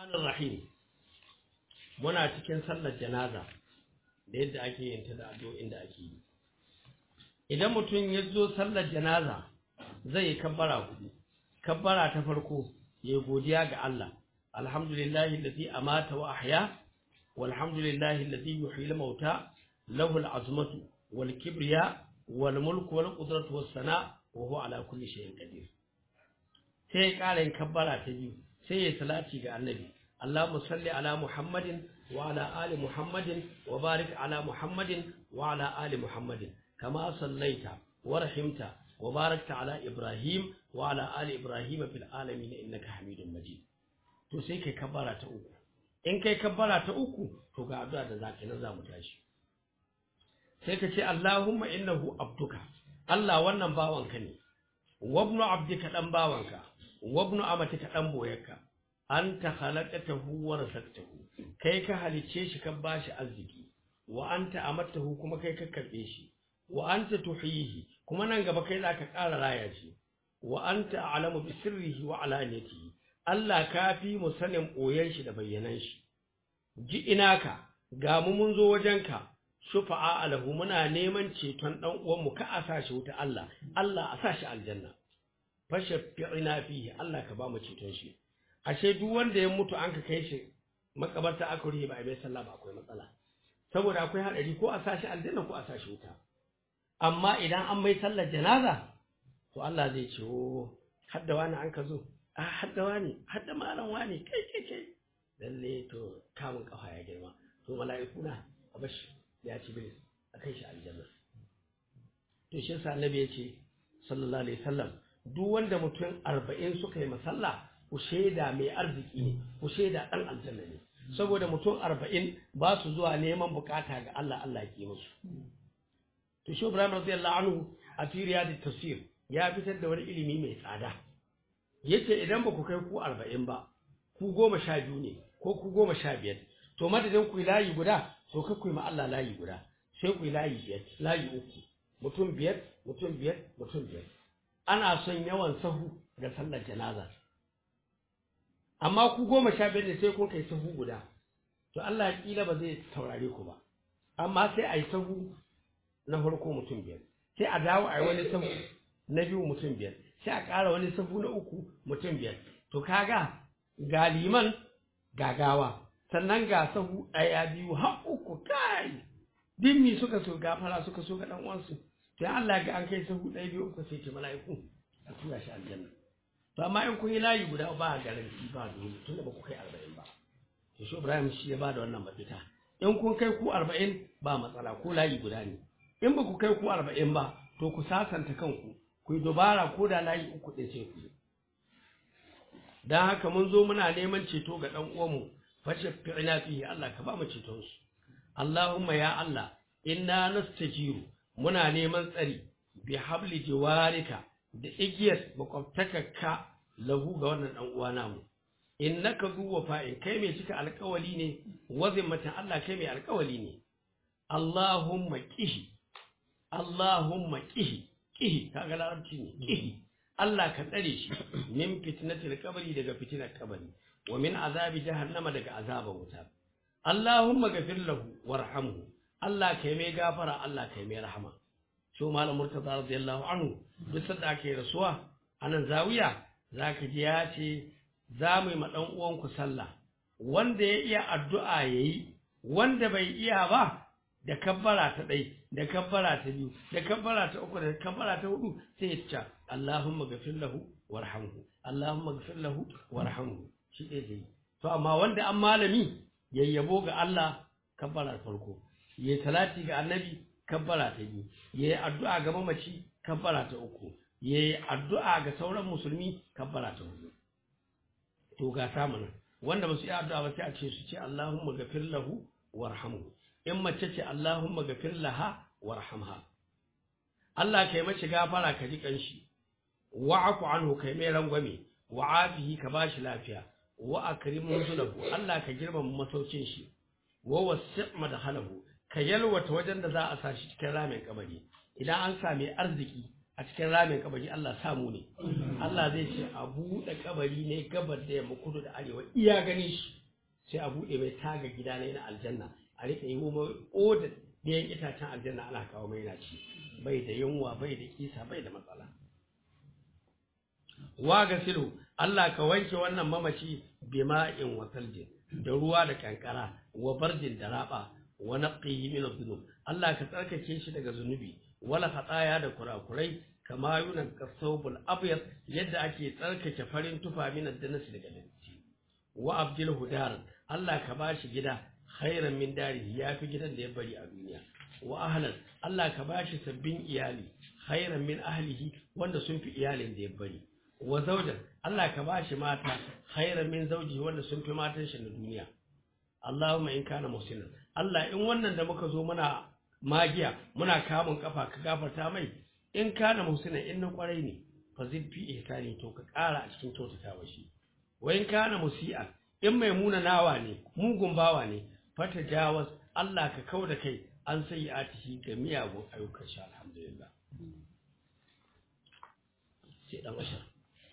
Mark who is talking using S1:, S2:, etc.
S1: Rahmanir Rahim muna cikin sallar janaza da yadda ake yin ta da addu'o'in da ake yi idan mutum ya zo sallar janaza zai yi kabbara hudu kabbara ta farko ya godiya ga Allah alhamdulillahi allazi amata wa ahya walhamdulillahi allazi yuhyi al-mauta lahu al-azmatu wal kibriya wal mulku wal qudratu was sana wa huwa ala kulli shay'in qadir sai ya ƙara yin kabbara ta biyu sai ya salati ga annabi Allahumma salli ala Muhammadin wa ala ali Muhammadin wa barik ala Muhammadin wa ala ali Muhammadin kama sallaita wa rahimta wa barakta ala Ibrahim wa ala ali Ibrahim fil alamin innaka Hamidum Majid to sai kai kabbara ta uku in kai kabbara ta uku to ga addu'a da zaka nan zamu tashi sai ka ce Allahumma innahu abduka Allah wannan bawanka ne wabnu abdika dan bawanka wabnu amatika dan boyarka anta khalaqatahu wa razaqtahu kai ka halice shi ka bashi arziki wa anta amattahu kuma kai ka karbe shi wa anta tuhihi kuma nan gaba kai zaka ƙara raya shi wa anta a'lamu bi sirrihi wa alaniyatihi Allah ka fi mu sanin boyen shi da bayyanan shi ji inaka ga mu mun zo wajenka shufa'a alahu muna neman ceton dan uwan mu ka asa shi wuta Allah Allah a sa shi aljanna fashaffi'ina fihi Allah ka ba mu ceton shi ashe duk wanda ya mutu an ka kai shi makabarta aka rihe ba a bai sallah ba akwai matsala saboda akwai hadari ko a sashi aljanna ko a sashi wuta amma idan an mai sallar janaza to Allah zai ce o hadda wani an ka zo a hadda wani hadda malam wani kai kai kai lalle to kamun kafa ya girma to mala'iku na a bashi ya ci bilis a kai shi aljanna to shi yasa annabi ya ce sallallahu alaihi wasallam duk wanda mutum arba'in suka yi masalla ku shaida mai arziki ne ku shaida ɗan aljanna ne saboda mutum arba'in ba su zuwa neman bukata ga Allah Allah ya ke musu to shi Ibrahim radiyallahu anhu a firiya da tafsir ya fitar da wani ilimi mai tsada yace idan ba ku kai ku arba'in ba ku goma sha biyu ne ko ku goma sha biyar to madadin ku layi guda to ka ku yi ma Allah layi guda sai ku yi layi biyar layi uku mutum biyar mutum biyar mutum biyar ana son yawan sahu ga sallar janaza amma ku goma sha biyar ne sai kun kai sahu guda to Allah kila ba zai taurare ku ba amma sai a yi sahu na farko mutum biyar sai a dawo a yi wani sahu na biyu mutum biyar sai a ƙara wani sahu na uku mutum biyar to kaga ga liman gagawa sannan ga sahu ɗaya biyu har uku kai dimmi suka so gafara suka so ga ɗan uwansu to Allah ga an kai sahu ɗaya biyu uku sai ce mala'iku a tura shi aljanna to amma in kun yi layi guda ba garanti ba dole tunda ba ku kai arba'in ba to shi Ibrahim shi ya bada wannan mafita in kun kai ku arba'in ba matsala ko layi guda ne in ba ku kai ku arba'in ba to ku sasanta kanku ku yi dubara ko da layi uku ɗin sai ku dan haka mun zo muna neman ceto ga ɗan uwanmu fashe fi'ina fihi Allah ka ba mu ceton su Allahumma ya Allah inna nastajiru muna neman tsari bi habli jiwarika da igiyar makwabtakarka lahu ga wannan dan uwa namu innaka zu wafa'in kai mai cika alƙawali ne wazin matan Allah kai mai alƙawali ne Allahumma qihi Allahumma qihi qihi kaga larabci ne qihi Allah ka tsare shi min fitnatil qabri daga fitinar kabari wa min azabi jahannama daga azaban wuta Allahumma ghafir lahu warhamhu Allah kai mai gafara Allah kai mai rahama shi malam murtaza radiyallahu anhu duk sanda ake rasuwa anan zawiya zaka ji ya ce za mu yi ma dan uwanku sallah wanda ya iya addu'a yayi wanda bai iya ba da kabbara ta ɗai da kabbara ta biyu da kabbara ta uku da kabbara ta hudu sai ya ce Allahumma ghafir lahu warhamhu Allahumma ghafir lahu warhamhu shi ɗaya zai to amma wanda an malami yayyabo ga Allah kabbara farko yayi salati ga annabi kabbara ta biyu yayi addu'a ga mamaci kabbara ta uku yayi addu'a ga sauran musulmi kabbara ta hudu to ga samu wanda ba su yi addu'a ba sai a ce su ce Allahumma ghafir lahu warhamhu in mace ce Allahumma ghafir laha warhamha Allah kai mace gafara ka ji kanshi wa'afu anhu kai mai rangwame wa'afihi ka bashi lafiya wa akrim nuzulahu Allah ka girmama masaukin shi wa wasi' madhalahu ka yalwata wajen da za a sa shi cikin ramin kabari idan an sami arziki a cikin ramin kabari Allah samu ne Allah zai ce a buɗe kabari ne gabar da yamma kudu da arewa iya gani shi sai a buɗe mai taga gida ne na aljanna a rika yi mai odar ɗayan itacen aljanna ana kawo mai na ci bai da yunwa bai da kisa bai da matsala wa gasilu Allah ka wanke wannan mamaci bima'in wa saljin da ruwa da kankara wa barjin da raba wa naqihi min adh-dhunub Allah ka tsarkake shi daga zunubi wala khataya da kurakurai kama yunan kasawbul abyad yadda ake tsarkake farin tufa min ad-danas daga datti wa abdil hudar Allah ka bashi gida khairan min darihi yafi gidan da ya bari a duniya wa ahlan Allah ka bashi sabbin iyali khairan min ahlihi wanda sun fi iyalin da ya bari wa zaujan Allah ka bashi mata khairan min zauji wanda sun fi matan shi na duniya Allahumma in kana muslimin Allah in wannan da muka zo muna magiya muna kamun kafa ka gafarta mai in kana muslimin in na kwarai ne fa zid fi ihsani to ka kara a cikin kyautatawa shi wa in kana musi'a in mai muna nawa ne mugun bawa ne fata jawas Allah ka kauda kai an sai atihi ga miyagun ayyukan shi alhamdulillah sai dan ashar